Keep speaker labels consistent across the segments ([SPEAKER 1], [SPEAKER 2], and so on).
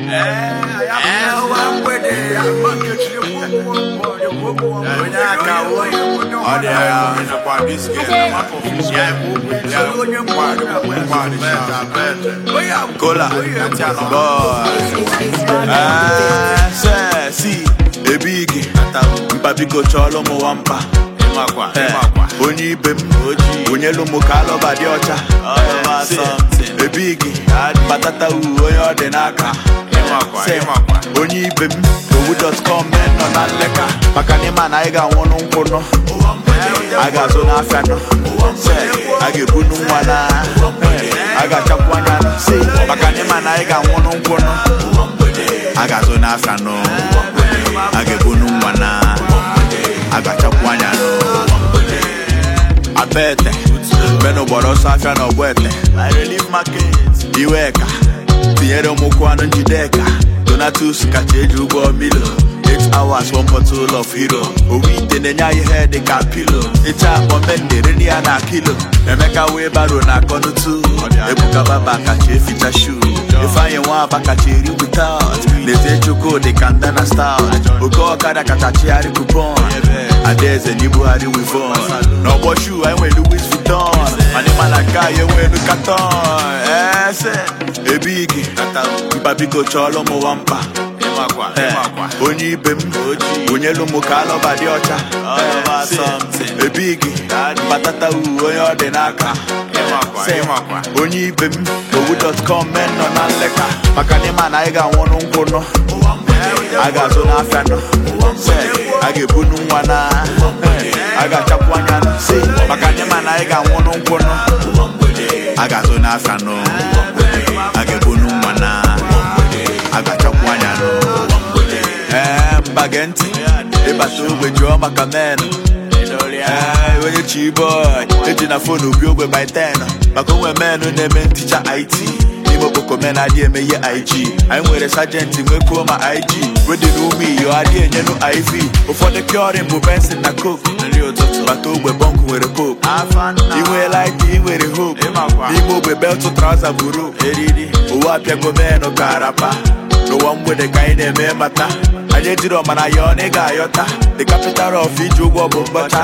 [SPEAKER 1] onye aka ọ dị ya nakwa biskit na maka ofisi ya kola si ebigi mpa biko chọọlụ m nwampa onye ibe m onye lụmụ ka alọba dị ọcha ebigi patata u onye ọ dị n'aka onye ibe m owu.com men nọ na nleka maka na ịma na anyị ga-anwụnụ nkwụ nọ a ga-azụ n'afịa nọ a ga-ebunu nwa na a ga-achapụ anya nọ maka na ịma na anyị ga-anwụnụ nkwụ nọ a ga-azụ n'afịa nọ a ga-ebunu nwa na a ga-achapụ anya nọ abete benụ gbọrọ ọsọ afịa na ọgbọ ete iweka tinyere m ụkwụ anụ njideka donatus kacha eji ụgbọ milo 8 hours one bottle of hero owu ite na-enye anyị ihe dị ka pilo ịcha akpọmendere nri ya na kilo emeka wee baro na akọnutu ebuka baba kacha eficha shu ifeanyị nwa aba kacha eri witout lezie chukwu dị ka nda na stout oke ọkada kacha chigharị kupon adaeze na ibugharị wivon n'ọgbọ shu anyị nwere louis vuitton mana ịmana nke anyị enwelu katon ese ebigi mpa biko chọọlụ m nwampa onye ibe m onye lụmụ ka alọba dị ọcha ebigi patata u onye ọ dị n'aka onye ibe m owu.com men nọ na nleka maka na ịma na anyị ga-anwụnụ nkwụ nọ a ga-azụ n'afịa nọ a ga-ebunu nwa na a ga-achapụ anya nọ maka na ịma na anyị ga-anwụnụ nkwụ nọ a ga-azụ n'afịa nọ a ga-ebunu nwa na a ga-achapụ anya nọ ee mba gee ntị ịbata ogbe jụọ maka menụ ee onye chi boy eji na fonu bi ogbe by 10 maka onwe menụ na-eme nticha it n'ime okpoko men adị eme ihe ig anyị nwere sajenti nwekwuo ma ig wedị n'ume iyo adị enyenu iv ụfọdụ kiorin bụ bensin na coke nri ụtụtụ bata ogbe bọnkụ nwere coke inweela id ị nwere hope n'ime ogbe beltụ trauza buru eriri ụwa apịago menụ ka arapa n'ụwa mgbede ka anyị na-eme mata anyị ejiri ọmana ya ọ na ị ga-ayọta the capital of iji ụgwọ bụ mbọcha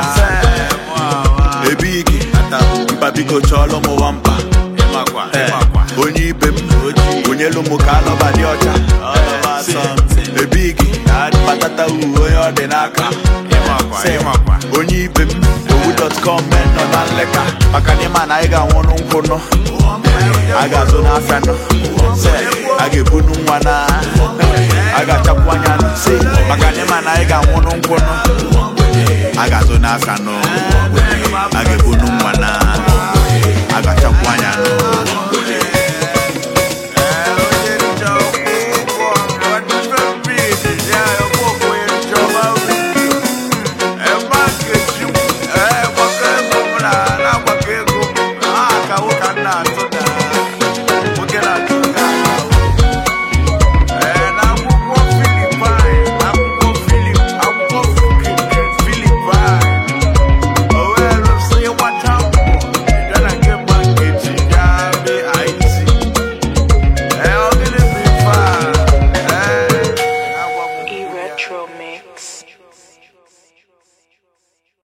[SPEAKER 1] ebigi mpa biko chọọlụ m nwampa onye ibe m onye lụmụ ka alọba dị ọcha ebigi patata u onye ọ dị n'aka onye ibe m owu.com men nọ na nleka maka na ịma na anyị ga-anwụnụ nkwụ nọ a ga-azụ n'afịa nọ a ga-ebunu nwa na a ga-achapụ anya nọ maka na ịma na anyị ga-anwụnụ nkwụ nọ a ga-azụ n'afịa nọ a ga-ebunu nwa na a ga-achapụ anya nọ